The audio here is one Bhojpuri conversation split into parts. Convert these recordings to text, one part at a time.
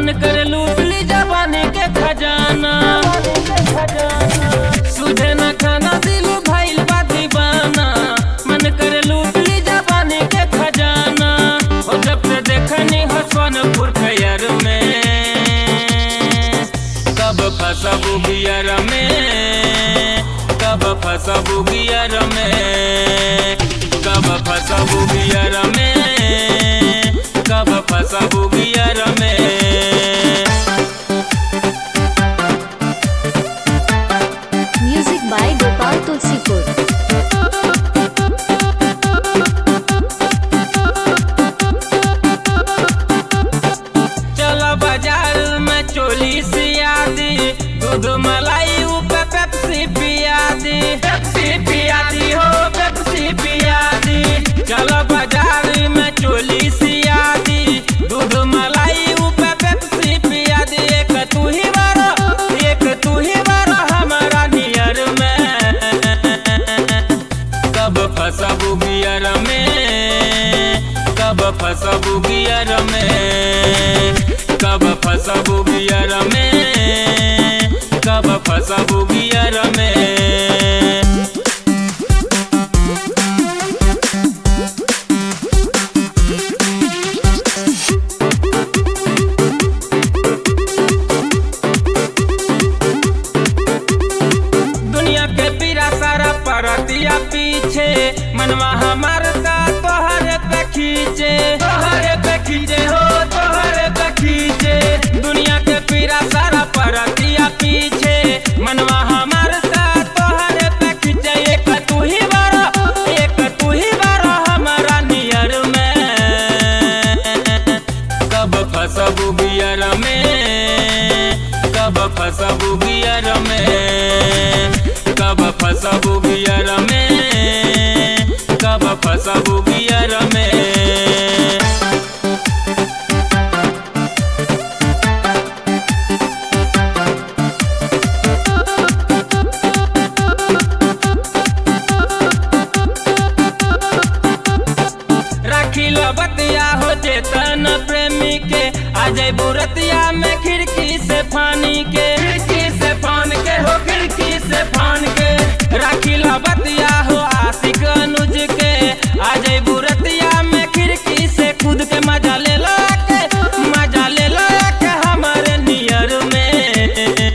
मन कर लूट ली जवानी के खजाना सुझे न खाना दिल भइल बा दीवाना मन कर लूट ली जवानी के खजाना ओ जब से देखनी हसनपुर खैर में कब फसबू बियर में कब फसबू बियर में कब फसबू बियर में कब फसबू बियर में Music by Gopal Tulsipur. चलो बाजार में चोली सिया दी दूध मलाई ऊपर पेप्सी पिया दी पेप्सी पिया दी हो पेप्सी पिया दी चलो बाजार में चोली सिया दी दूध मलाई ऊपर पेप्सी पिया दी एक तू ही बारो एक तू ही बारो हमारा नियर में कब फसबू बियर में कब फसबू बियर में कब फसबू बियर में कब फसबू बियर में दुनिया के पीरा सारा परतिया पीछे मनवा हमार का तोहरे पे खींचे तोहरे पे खींचे हो तोहरे पे खींचे दुनिया के पीरा सारा परतिया पीछे मनवा हमार का तोहरे पे खींचे एक तू ही बारो एक तू ही बारो हमारा नियर में कब फसबू बियर में कब फसबू बियर में कब फसबू बियर में कब फसबू बियर में राखी लो बतिया हो चेतन प्रेमी के आ जाए बुरतिया में खिड़की से फानी के खिड़की से फान के हो खिड़की से फान के राखी लो बतिया हो आशिक अनुज के आ जाए बुरतिया में खिड़की से खुद के मजा ले लो के मजा ले लो के हमारे नियर में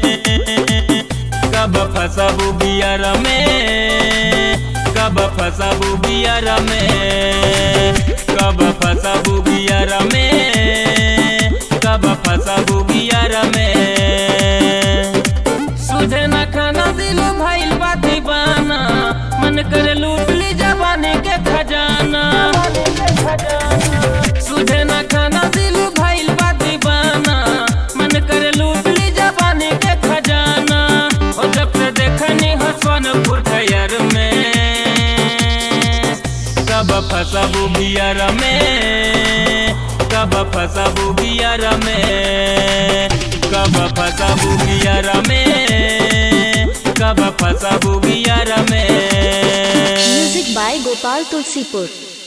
कब फसबू बियर में कब फसबू बियर में कब फसबू बियर में कब फसबू बियर में सुझे न खाना दिल भइल बा दीवाना मन कर लूट ली जवानी के खजाना सुझे न खाना दिल भइल बा दीवाना मन कर लूट ली जवानी के खजाना ओ जब से देखनी हसनपुर खैर में कब फसबू बियर में कब फसबू बियर में कब फसबू बियर में कब फसबू बियर में Music by Gopal Tulsipur.